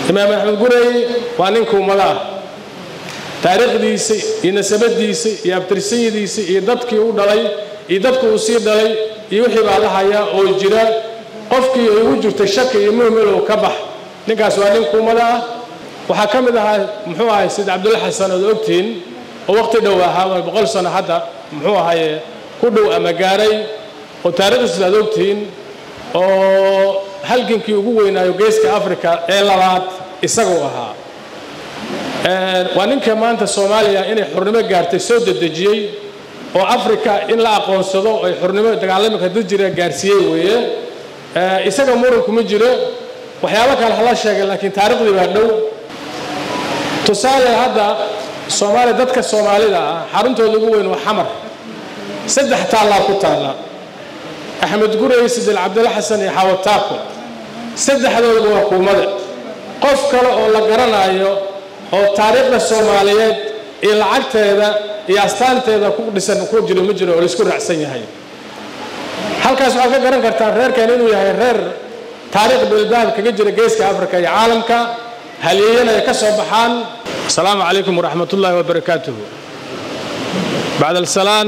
imaam axmed gurey waa ninka ummada ah taariikhdiisa iyo nasabadiisa iyo abtirsanyadiisa iyo dadkii u dhalay iyo dadku uu sii dhalay iyo wixii baa la hayaa oo jira qofkii ay ugu jirtay shaki iyo muhmilow ka bax ninkaas waa ninka ummada ah waxaa ka mid ahaa muxuu ahay sid cabdulla xasan ood ogtihiin oo waqti dhow ahaa boqol sano hadda muxuu ahaye ku dhow ama gaaray oo taariikhdiisa aad ogtihiin oo halgankii ugu weynaayo geeska africa ee labaad isaguu ahaa waa ninka maanta soomaaliya inay xornimo gaartay soo dedejiyey oo africa in la aqoonsado ay xornimo dagaalamika dajira gaarsiiyey weeye isaga muranku ma jiro waxyaabo kale hala sheegay laakiin taariikhdii baa dhow tusaale hadda soomaaliya dadka soomaalida ah xaruntooda ugu weyn waa xamar saddex taallaa ku taalla axmed gurey sidil cabdilla xasan iyo xawataako saddexdoodaba waa kuumada qof kale oo la garanayo oo taariikhda soomaaliyeed iyo lacagteeda iyo astaanteeda ku dhisan ku jiro ma jiro oo laisku raacsan yahay halkaas waxaad ka garan kartaan reerkan inuu yahay reer taariikh bilbaab kaga jira geeska africa iyo caalamka halyeeyana ay ka soo baxaan asalaamu calaykum waraxmat ullaahi wabarakaatuhu bacd alsalaan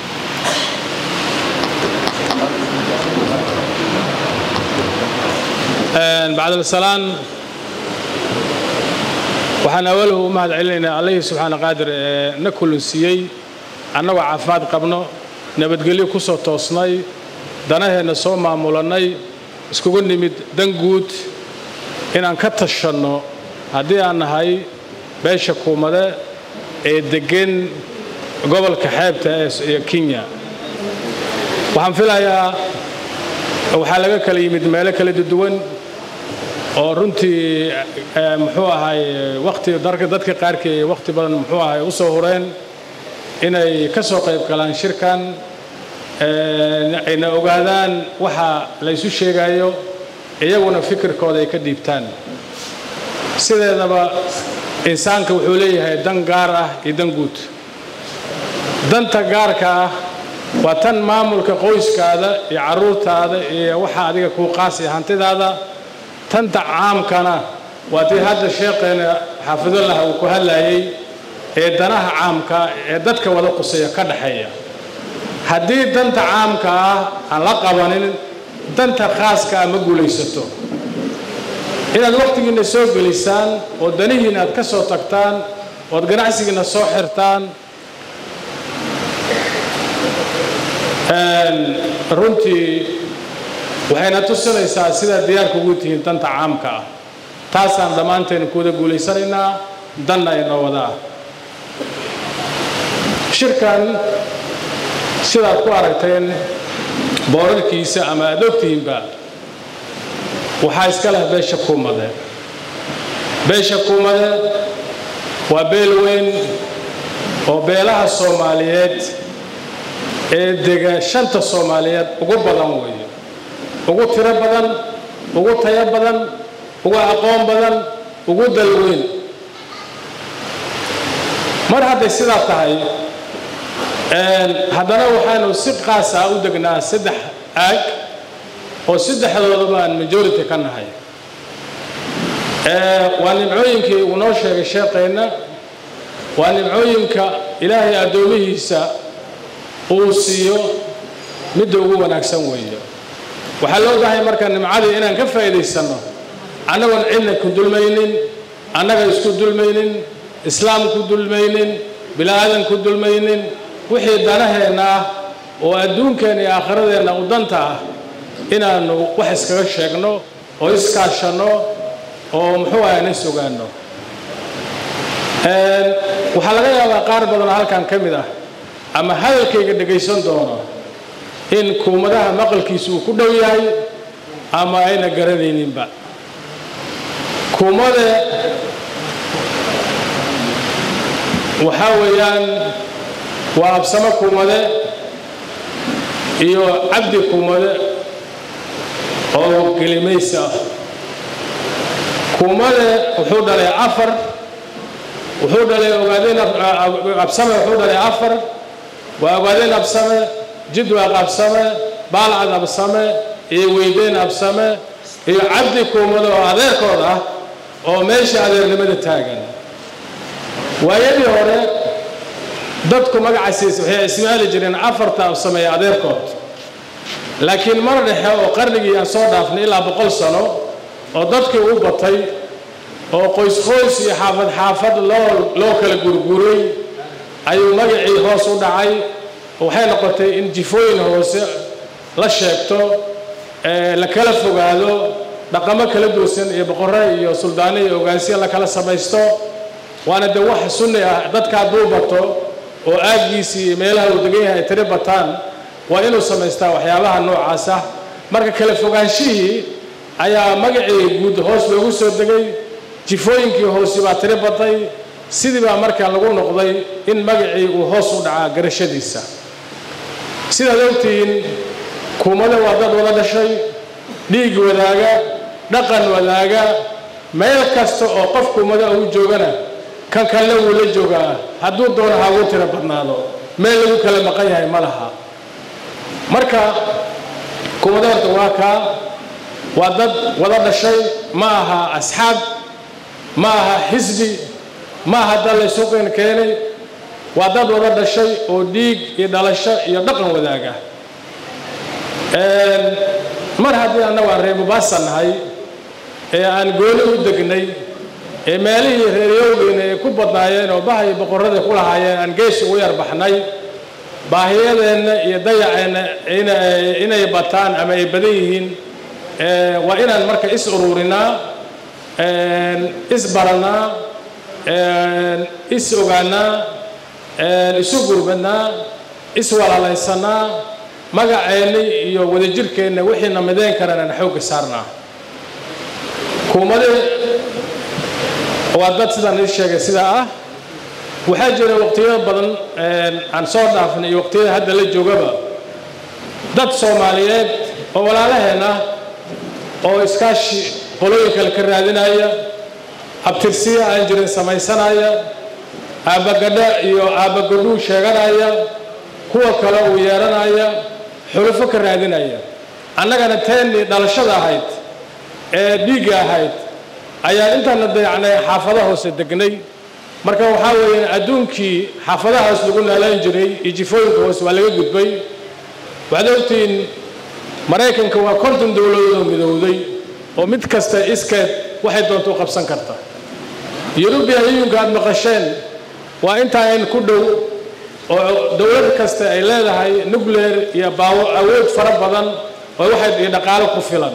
bacd alsalaan waxaan awalahu u mahad celinaynaa allihii subxaana qaadir ee na kulansiiyey annagoo caafimaad qabno nabadgelyo ku soo toosnay danaheenna soo maamulannay iskugu nimid dan guud inaan ka tashanno haddii aan nahay beesha kuumade ee deggan gobolka xeebta ee kenya waxaan filayaa waxaa laga kala yimid meelo kala duwan oo runtii muxuu ahay waqti dadka qaarkii waqti badan muxuu ahay u soo hureen inay ka soo qayb galaan shirkan ayna ogaadaan waxa laysu sheegayo iyaguna fikirkooda ay ka dhiibtaan sideedaba insaanka wuxuu leeyahay dan gaar ah iyo dan guud danta gaarka ah waa tan maamulka qoyskaada iyo carruurtaada iyo waxa adiga kuu qaasi hantidaada tanta caamkana waa tii hadda sheekheena xaafidullah uu ku hadlayay ee danaha caamka ee dadka wada quseeya ka dhaxeeya haddii danta caamka ah aan la qabanin danta khaaska ah ma guulaysato inaad wakhtigiinna soo gelisaan oo danihiinna aad ka soo tagtaan ood ganacsigiinna soo xirtaan runtii waxayna tusinaysaa sidaad diyaarka ugu tihiin danta caamka ah taasaan dhammaanteen kuwada guulaysanaynaa danna inoo wada ah shirkan sidaad ku aragteen boorarkiisa ama aad ogtihiinba waxaa iska leh beesha kuumade beesha kuumade waa beel weyn oo beelaha soomaaliyeed ee dega shanta soomaaliyeed ugu badan weeye ugu tiro badan ugu tayo badan ugu aqoon badan ugu dalweyn mar hadday sidaa tahay haddana waxaanu si qaasa u degnaa saddex aag oo saddexdoodaba aan majority ka nahay waa nimcooyinkii uu noo sheegay sheekeenna waa nimcooyinka ilaahay addoomihiisa uu siiyo midda ugu wanaagsan weeye waxaa loo bahay marka nimcadii inaan ka faa'iidaysanno annagoon cidna ku dulmaynin annaga isku dulmaynin islaam ku dulmaynin bila'aadan ku dulmaynin wixii danaheenna ah oo adduunkeenna iyo aakhiradeenna u danta ah inaannu wax iskaga sheegno oo iskaashanno oo muxuu ahay nis ogaanno waxaa laga yaabaa qaar badanoo halkan ka mid ah ama hadalkayga dhegaysan doono in kuumadaha maqalkiisa uu ku dhow yahay ama ayna garanayninba kuumade waxaa weeyaan waa absamo kuumade iyo cabdi kuumade oo gelimaysi ah kuumade wuxuu dhalay afar wuxuu dhalay ogaadeen absame wuxuu dhalay afar waa ogaadeen absame jidwaaq absame baalcad absame iyo weydeyn absame iyo cabdi kuumade oo adeerkood ah oo meesha adeernimada taagan waayadii hore dadku magacaasiis waxay ismaali jireen afarta u sameeya adeerkood laakiin mar dhexe oo qarnigii aan soo dhaafnay ilaa boqol sano oo dadkii u batay oo qoys qoys iyo xaafad xaafad loo loo kala gurguray ayuu magacii hoos u dhacay waxay noqotay in jifooyin hoose la sheegto la kala fogaado dhaqamo kala duusan iyo boqorre iyo suldaano iyo ogaansiya la kala samaysto waana de wax sunni ah dadka hadduu bato oo aaggiisii iyo meelaha uu degan yahay ay tiri bataan waa inuu samaystaa waxyaabaha noocaas ah marka kala fogaanshihii ayaa magacii guud hoos loogu soo degay jifooyinkii hoosi baa tiri batay sidii baa markaa lagu noqday in magacii uu hoos u dhacaa garashadiisa sidaad ogtihiin kuumada waa dad wada dhashay dhiig wadaaga dhaqan wadaaga meel kasta oo qof kuumada ugu joogana kan kalena wuu la joogaa hadduu doono ha ugu tiro badnaado meel lagu kala maqan yahay ma laha marka kuumada horta waa kaa waa dad wada dhashay ma aha asxaab ma aha xisbi ma aha dad laysu qeen keenay waa dad wada dhashay oo dhiig iyo dhalasho iyo dhaqan wadaaga mar haddii annagu aan reer mubaasa nahay ee aan gooni u degnay ee meelihii reeryowgeyna ay ku badnaayeen oo baha iyo boqorradii ku lahaayeen aan gees ugu yar baxnay baahiyadeenna iyo dayaceenna inay bataan ama ay badan yihiin waa inaan marka is ururinaa is baranaa is ogaanaa isu gurbanaa is walaalaysanaa magaceenna iyo wadajirkeenna wixiina midayn karaan aan xoogga saarnaa kuumade waa dad sidaan ii sheegay sidaa ah waxaa jira waqtiyo badan aan soo dhaafnay iyo waqtiyada hadda la joogaba dad soomaaliyeed oo walaalaheen ah oo iskaashi qolooyin kale ka raadinaya abtirsiya aan jirin samaysanaya aabbagadha iyo aabbagadhuu sheeganaya kuwa kale uu yeeranaya xulufo ka raadinaya annagana teennii dhalashada ahayd ee dhiigga ahayd ayaan intaana dayacnay xaafada hoose degnay marka waxaa weeyaan adduunkii xaafadahaas lagu naalaan jiray iyo jifooyinka hoose waa laga gudbay waxaad ogtihiin maraykanka waa konton dowladood oo midowday oo mid kasta iskeed waxay doonta u qabsan karta yurubiyan yuyunka aad maqasheen waa intaan ku dhow oo dowlad kasta ay leedahay nuclear iyo baawo awood fara badan oo waxay iyo dhaqaalo ku filan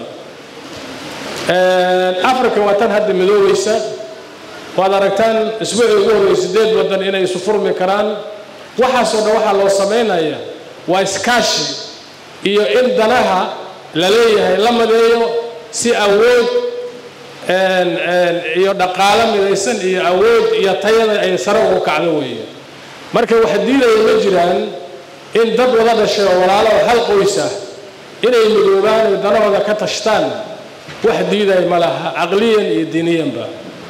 africa waa tan hadda midoobeysa waad aragtaan isbuucii ugu horreeyay sideed waddan inay isu furmi karaan waxaasoo dhan waxaa loo samaynaya waa iskaashi iyo in danaha la leeyahay la madeeyo si awood iyo dhaqaalo midaysan iyo awood iyo tayada ay sare ugu kacdo weeye marka waxa diidaya ma jiraan in dad wada dhashay oo walaalo oo hal qoys ah inay midoobaan oo danahooda ka tashtaan wax diidaya ma laha caqliyan iyo diiniyanba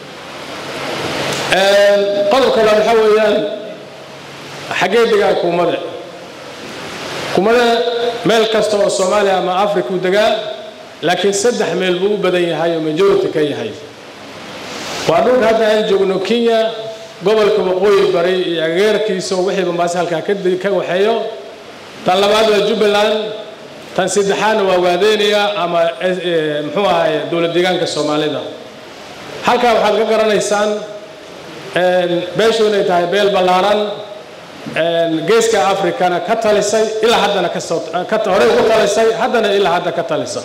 qodobka labaad waxaa weeyaan xaggee degaa kuumade kuumade meel kasta oo soomaaliya ama africa u degaa laakiin saddex meel buu u badan yahay oo majority ka yahay waa dhulka hadda aan joogno kenya gobolka waqooyi bari iyo ageerkiisa oo wixii bambaase halkaa ka waxeeyo tan labaad waa jubbaland tan saddexaadna waa waadeynaya ama muxuu ahaye dowlad deegaanka soomaalida halkaa waxaad ka garanaysaan beeshu inay tahay beel ballaaran geeska africana ka talisay ilaa haddana kasoo horey ugu talisay haddana ilaa hadda ka talisa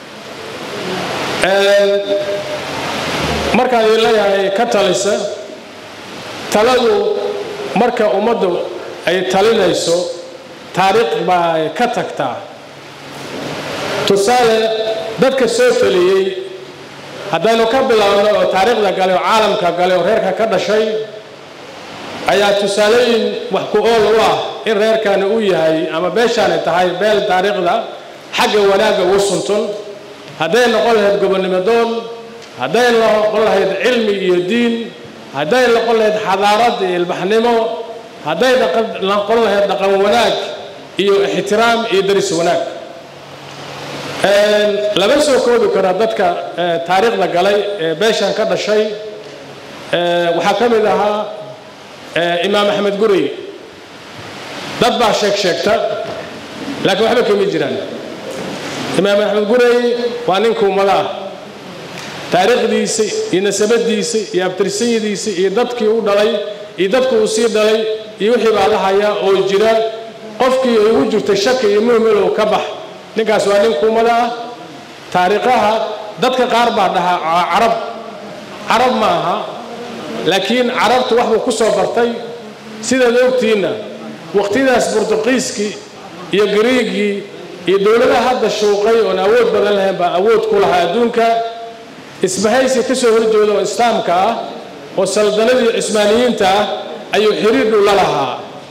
markaan idin leeyahay ka talisa taladu marka ummaddu ay talinayso taariikh baa ka tagtaa tusaale dadka soo taliyey haddaynu ka bilaabno oo taariikhda gale oo caalamka gale oo reerka ka dhashay ayaa tusaalooyin wax ku ool u ah in reerkani uu yahay ama beeshaani tahay beel taariikhda xagga wanaagga ugu suntun hadday noqon lahayd gobonnimo doon hadday noqon lahayd cilmi iyo diin hadday noqon lahayd xadaarad iyo ilbaxnimo hadday noqon lahayd dhaqan wanaag iyo ixtiraam iyo daris wanaag lama soo koobi karo dadka taariikhda galay ee beeshan ka dhashay waxaa ka mid ahaa imaam axmed gurey dad baa sheeg sheegta laakiin waxba kama jiraan imaam axmed gurey waa ninka ummado ah taariikhdiisa iyo nasabadiisa iyo abtirsanyadiisa iyo dadkii u dhalay iyo dadku uu sii dhalay iyo wixii baa la hayaa oo jira qofkii ay ugu jirtay shaki iyo muhmilow ka bax ninkaas waa ninka ummado ah taariikhaha dadka qaar baa dhahaa carab carab ma aha laakiin carabtu wax buu ku soo bartay sidaad ogtiinna waqtiyadaas burtuqiiskii iyo gariigii iyo dowladaha hadda shuuqay oon awood badan lahayn baa awood ku lahaa adduunka isbahaysi ka soo horjeeda oo islaamka ah oo saldanadii cismaaniyiinta ah ayuu xiriir dhow la lahaa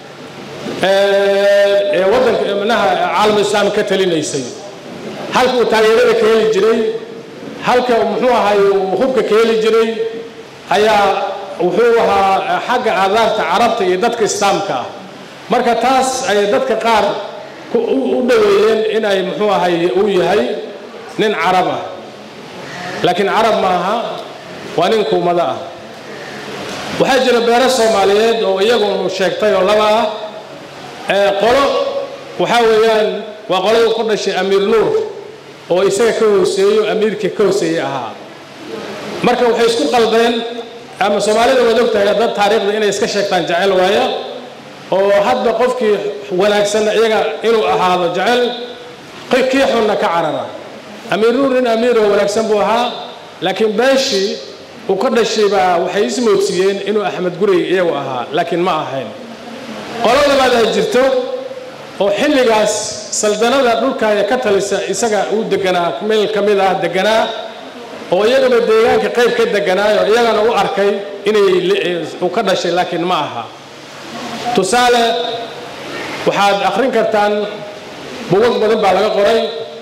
ee waddanka manaha caalam islaam ka talinaysay halka uu taageerada ka heli jiray halka muxuu ahay uu hubka ka heli jiray ayaa wuxuu ahaa xagga aadaarta carabta iyo dadka islaamka ah marka taas ay dadka qaar u dhoweeyeen in ay muxuu ahay uu yahay nin carab ah laakiin carab ma aha waa nin kuumado ah waxaa jira beero soomaaliyeed oo iyagunu sheegtay oo laba ah qolo waxaa weeyaan waa qolada ku dhashay amiir nuur oo isaga ka hooseeyo amiirkii ka hooseeyey ahaa marka waxay isku qaldeen ama soomaalida waad ogtahay dad taariikhda inay iska sheegtaan jecel waaya oo hadba qofkii wanaagsanna iyaga inuu ahaado jecel kii xunna ka carara amiir nuur nin amiiroo wanaagsan buu ahaa laakiin beeshii uu ka dhashay baa waxay ismoodsiiyeen inuu axmed gurey iyagu ahaa laakiin ma ahayn qolo labaad ay jirto oo xilligaas saldanada dhulkaaya ka talisa isaga uu deganaa meel ka mid ah deganaa oo iyagaba deegaanka qayb ka deganaayo iyagana u arkay inay uu ka dhashay laakiin ma aha tusaale waxaad akhrin kartaan bugag badan baa laga qoray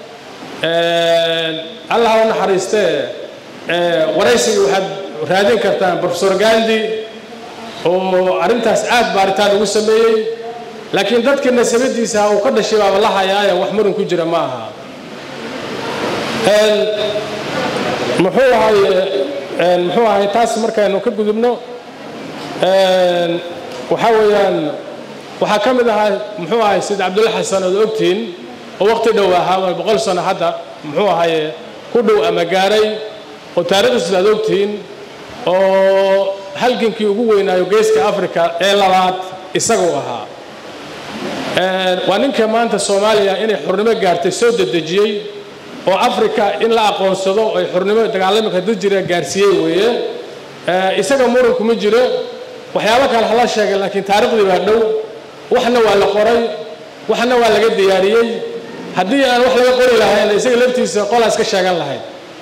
allah u naxariistee waraysiga waxaad raadin kartaan profesor gandi oo arrintaas aad baaritaan ugu sameeyey laakiin dadkii nasabadiisa uu ka dhashay baaba la hayaayo wax muran ku jira ma aha muxuu ahay muxuu ahay taas markaynu ka gudubno waxaa weeyaan waxaa ka mid ahaa muxuu ahay sid cabdulla xasan ood ogtihiin oo waqti dhow ahaa boqol sano hadda muxuu ahaye ku dhow ama gaaray oo taariikhdiisa aad ogtihiin oo halgankii ugu weynaayo geeska africa ee labaad isaguu ahaa waa ninka maanta soomaaliya inay xurnimo gaartay soo dedejiyey oo africa in la aqoonsado ay xurnimo dagaalamika dad jira gaarsiiyey weeye isaga muran kuma jiro waxyaabo kale hala sheegay laakiin taariikhdii baa dhow waxna waa la qoray waxna waa laga diyaariyey haddii aan wax laga qori lahayn isaga laftiisa qolaas ka sheegan lahayd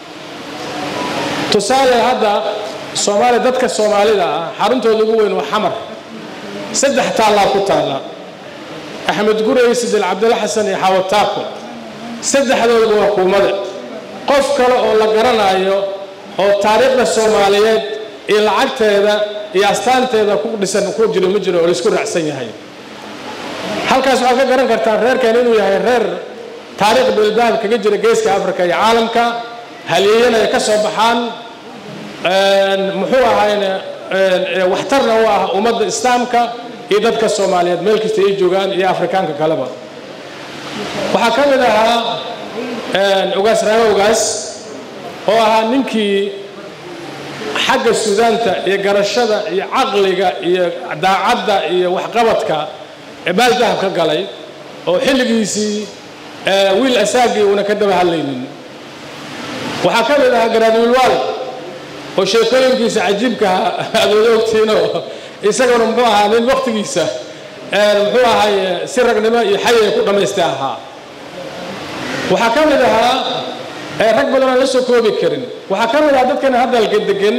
tusaale hadda soomaaliya dadka soomaalida ah xaruntooda ugu weyn waa xamar saddex taallaa ku taalla axmed gurey sidil cabdilla xasan iyo xawataako saddexdoodaba waa kuumada qof kale oo la garanayo oo taariikhda soomaaliyeed iyo lacagteeda iyo astaanteeda ku dhisan ku jiro ma jiro oo laisku raacsan yahay halkaas waxaad ka garan kartaan reerkan inuu yahay reer taariikh beeldahab kaga jira geeska africa iyo caalamka halyeeyana ay ka soo baxaan muxuu ahayne waxtarna u ah ummadda islaamka iyo dadka soomaaliyeed meel kasta ay joogaan iyo afrikaanka kaleba waxaa ka mid ahaa ogaas raame ogaas oo ahaa ninkii xagga sudaanta iyo garashada iyo caqliga iyo daacadda iyo waxqabadka baal dahab ka galay oo xilligiisii wiil asaagii uuna ka daba hadlaynin waxaa ka mid ahaa garaadwiilwaal oo sheekooyinkiisa cajiibkaha aad wada ogtiinoo isaguna muxuu ahaa nin waktigiisa muxuu ahay si ragnimo iyo xay ay ku dhammaystay ahaa waxaa ka mid ahaa rag badan aan la soo koobi karin waxaa ka mid ahaa dadkan hadalka degan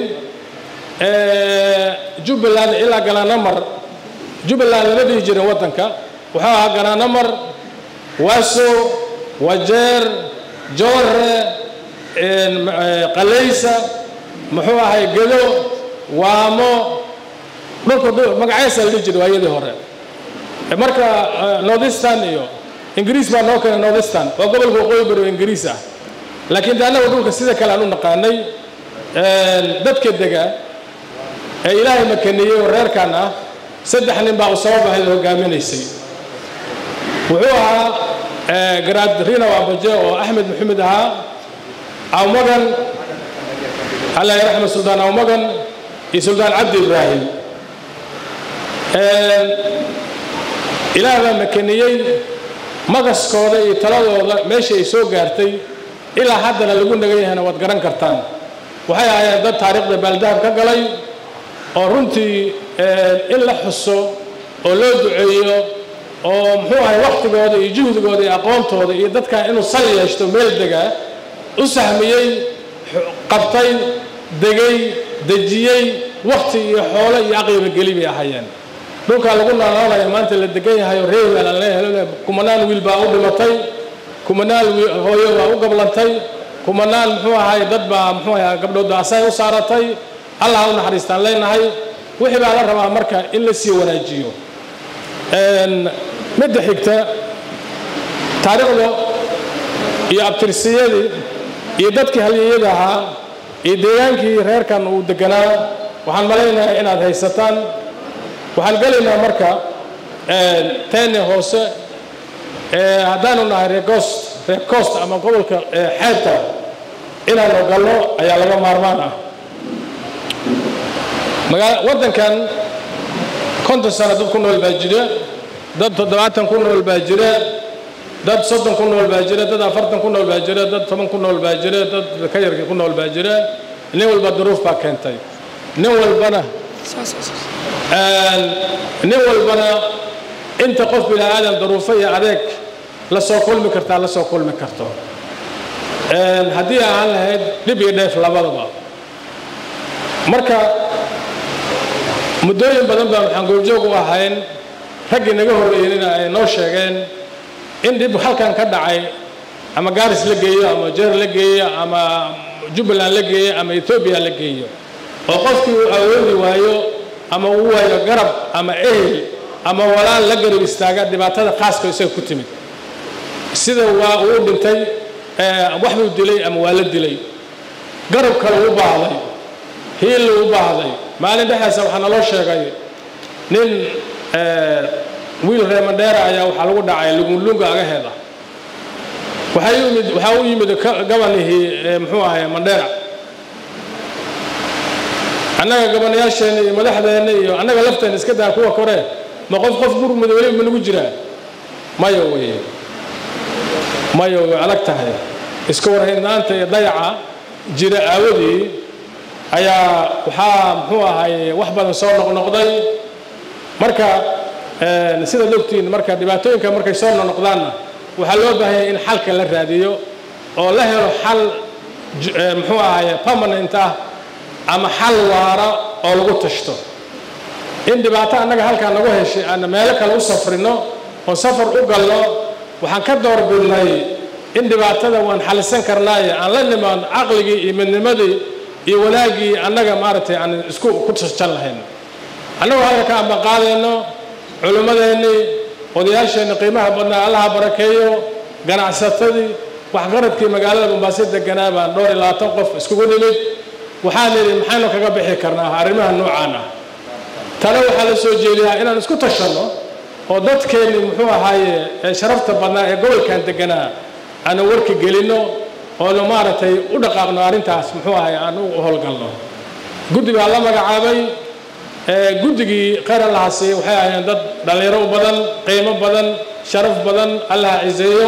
jubbaland ilaa galaanamar jubbaland lama dhihi jirin waddanka wuxuu ahaa galaanamar waaso wajeer joore qalaysa muxuu ahay gedo waamo dhulka magacyaasaa la dhihi jiray waayadii hore marka northeastern iyo ingiriis baa noo keenay northistan waa gobolka waqooyi bari oo ingiriis ah laakiin de annaga dhulka sida kale aan u naqaanay dadka dega ee ilaahay makaniyey oo reerkan ah saddex nin baa u sabab ahayd oo hogaaminaysay wuxuu ahaa garaad rina waabaje oo axmed maxamed ahaa awmagan allah raxmed suldaan awmagan iyo suldaan cabdi ibraahim ilaah baa makaniyey magaskooda iyo taladooda meesha ay soo gaartay ilaa haddana lagu nagan yahayna waad garan kartaan waxay ahaayeen dad taariikhda baaldahab ka galay oo runtii in la xuso oo loo duceeyo oo muxuu ahay wakhtigooda iyo juhdigooda iyo aqoontooda iyo dadkan inuu sal yeeshto meel degaa u sahmiyey qabtay degay dejiyey wakhti iyo xoolo iyo aqliba geli bay ahaayeen dhulkaa lagu noolaanaya maanta la degan yahay oo reer baa laleeyahay kumanaan wiil baa u dhimatay kumanaan hooyo baa u gablantay kumanaan muxuu ahay dad baa muxuu ahay gabdhoodda asay u saaratay allah u naxariistaan leenahay wixii baa la rabaa marka in la sii wanaajiyo midda xigta taariikhda iyo abtirsiyadii iyo dadkii halyeyada ahaa iyo deegaankii reerkan uu deganaa waxaan malaynayaa inaad haysataan waxaan gelaynaa marka teeni hoose haddaanu nahay reecost reecost ama gobolka xeebta inaanu galno ayaa laga maarmaan ah waddankan konton sano dad ku nool baa jira dad toddobaatan ku nool baa jira dad soddon ku nool baa jira dad afartan ku nool baa jira dad toban ku nool baa jira dad ka yarkii ku nool baa jira nin walba duruuf baa keentay nin walbana nin walbana inta qof bini aadan daruufo iyo adeeg la soo kulmi kartaa la soo kulmi karto haddii aan lahayd dhib iyo dheef labadaba marka muddooyin badan baa waxaan goobjoog u ahayn raggii naga horreeyeyna ay noo sheegeen in dhib halkan ka dhacay ama gaaris la geeyo ama jeer la geeyo ama jubbaland la geeyo ama etoobiya la geeyo oo qofkii uu awoodi waayo ama uu waayo garab ama ehel ama walaal la garab istaaga dhibaatada khaaska isaga ku timid sida waa uu dhintay wax buu dilay ama waa la dilay garab kale u baahday hiil u baahday maalin dhexaasa waxaa naloo sheegay nin wiil reer mandheera ayaa waxaa lagu dhacay lugunlunga agaheeda waxaa yimid waxaa u yimid gabanihii muxuu ahay mandheera annaga gabanayaasheenna iyo madaxdeenna iyo annaga lafteena iska daa kuwa kore ma qof qof gurmud weliba ma nagu jiraa mayo weye mayo way adag tahay iska warhaynnaanta iyo dayaca jira aawadii ayaa waxaa muxuu ahay wax badan soo noqnoqday marka sidaad ogtihiin marka dhibaatooyinka markay soo noqnoqdaanna waxaa loo baahanya in xalka la raadiyo oo la helo xal muxuu ahay permanent ah ama xal waara oo lagu tashto in dhibaato annaga halkaa nagu heshay aana meelo kale u safrino oo safar u galno waxaan ka doorbidnay in dhibaatada waan xalisan karnaaye aan la nimaan caqligii iyo midnimadii iyo wanaaggii annaga maaragtay aan isku ku tashan lahayn annagoo halka ka ambaqaadayno culimmadeennii odayaasheenni qiimaha badnaa allaha barakeeyo ganacsatadii waxgaradkii magaalada mombaaso deganaa baan dhowr iyo labaatan qof iskugu nimid waxaan idhi maxaynu kaga bixi karnaa arrimaha noocaan ah tana waxaa la soo jeediyaa inaan isku tashanno oo dadkeenni muxuu ahaaye ee sharafta badnaa ee gobolkan deganaa aanu warki gelinno oonu maaragtay u dhaqaaqno arrintaas muxuu ahay aan u howlgalno guddi baa la magacaabay guddigii khayr allaha siiyey waxay ahaayeen dad dhallinyaro u badan qiimo badan sharaf badan allaha ciseeyo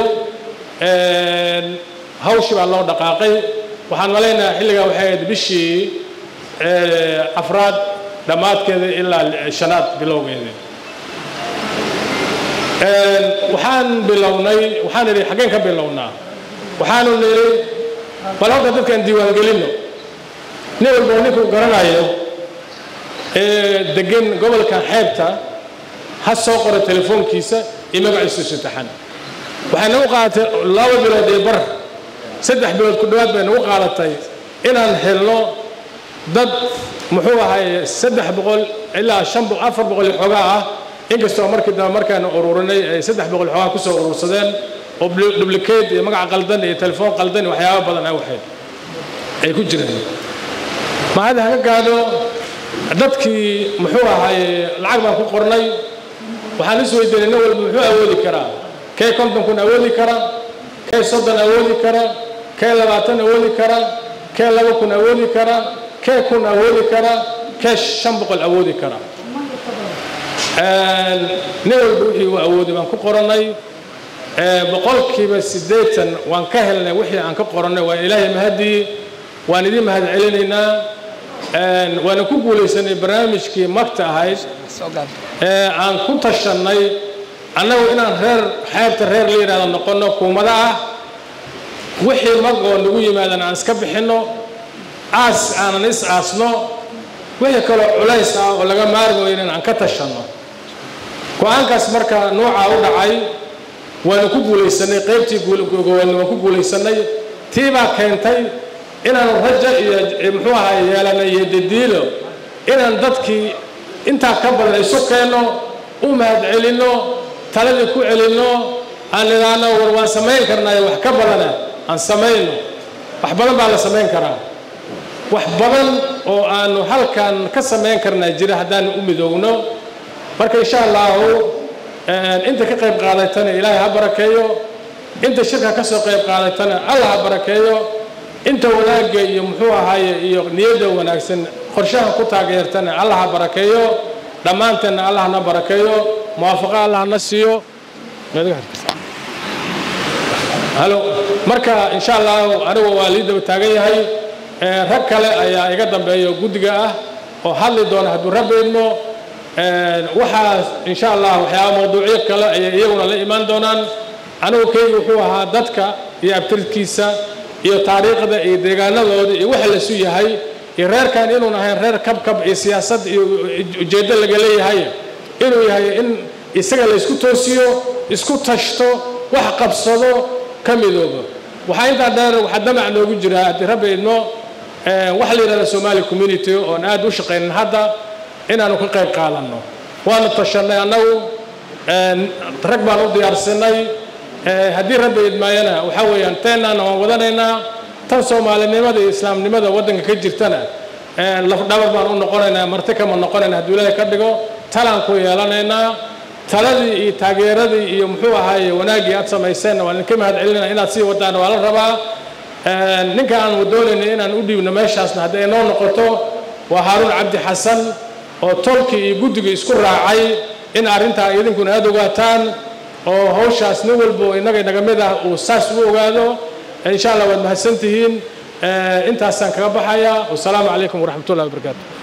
hawshii baa loo dhaqaaqay waxaan malaynayaa xilligaa waxay ahayd bishii afraad dhammaadkeeda ilaa shanaad bilowgeeda waxaan bilownay waxaan idhi xaggeen ka bilownaa waxaanu nidhi bal horta dadkaan diiwaangelinno nin walboo ninkuu garanayo ee degan gobolkan xeebta ha soo qoro telefoonkiisa iyo magaciisu saddexan waxay nagu qaadatay laba bilood iyo bar saddex bilood ku dhowaad bay nagu qaadatay inaan helno dad muxuu ahay saddex boqol ilaa shan afar boqol iyo xoogaa ah inkastoo markii dambe markaanu ururinay ay saddex boqol xoogaa ku soo urursadeen oo dublicate iyo magac qaldan iyo telefoon qaldan iyo waxyaaba badan ay waxayd ay ku jireen mahad haga gaadho dadkii muxuu ahaaye lacag baan ku qornay waxaan is weydiinay nin walba muxuu awoodi karaa kee konton kun awoodi kara kee soddon awoodi kara kee labaatan awoodi kara kee laba kun awoodi kara kee kun awoodi kara kee shan boqol awoodi kara nin walba wixii uu awooday baan ku qorannay boqolkiiba siddeetan waan ka helnay wixii aan ka qorannay waa ilaahay mahadii waan idiin mahad celinaynaa waana ku guulaysanay barnaamijkii magta ahayd ee aan ku tashannay annagu inaan reer xeebta reer la yidhahdo noqonno kuumado ah wixii mag oo nagu yimaadan aan iska bixinno aas aanan is aasno wixii kaloo culays ah oo laga maarmi weynin aan ka tashanno go-aankaas marka nuucaa u dhacay waanu ku guulaysanay qaybtii gogowadna waan ku guulaysanay tii baa keentay inaanu raja iyo muxuu ahaa yeelanay iyo dadiilo inaan dadkii intaa ka badan isu keenno u mahad celinno taladii ku celinno aan idhaahno war waan samayn karnaayo wax ka badana aan samayno wax badan baa la samayn karaa wax badan oo aanu halkan ka samayn karnaa jira haddaanu u midoogno marka insha allahu inta ka qayb qaadatana ilaahay ha barakeeyo inta shirka ka soo qayb qaadatana allah ha barakeeyo inta wanaagga iyo muxuu ahaaye iyo niyadda wanaagsan qorshaha ku taageertana allah ha barakeeyo dhammaanteenna allah na barakeeyo muwaafaqo allah na siiyo halo marka insha allahu anigu waa lii daba taagan yahay rag kale ayaa iga dambeeya guddiga ah oo hadli doona hadduu rabbi idmo waxaa insha allah waxyaaba mawduucyo kale ayay iyaguna la imaan doonaan anigu keyga wuxuu ahaa dadka iyo abtirkiisa iyo taariikhda iyo deegaanadooda iyo waxa lasu yahay iyo reerkan inuun ahayn reer kabkab iyo siyaasad iyo ujeeddo laga leeyahay inuu yahay in isaga la isku toosiyo isku tashto wax qabsado ka midoobo waxaa intaa dheer waxaa damac noogu jira haddii rabbi idmo waxa la yidhahda somali community oon aad u shaqaynin hadda inaanu ka qayb qaadanno waanu tashanay annagu rag baan u diyaarsanay haddii rabbi idmaayana waxaa weeyaan teennaana waan wadanaynaa tan soomaalinimada iyo islaamnimada waddanka ka jirtana lafdhabar baan u noqonaynaa marti kama noqonayna hadduu ilaahay ka dhigo talaan ku yeelanaynaa taladii iyo taageeradii iyo muxuu ahaaye wanaaggii aad samayseenna waan idinka mahad celinaa inaad sii wadaan waa la rabaa ninka aan doonayna inaan u dhiibno meeshaasna hadday inoo noqoto waa haaruun cabdi xasan oo tolkii iyo guddigii isku raacay in arrintaa idinkuna aad ogaataan oo hawshaas nin walbo innaga inaga mid ah uu saas u ogaado insha allah waad mahadsan tihiin intaasaan kaga baxaya wasalaamu calaykum waraxmatullahi wabarakaatu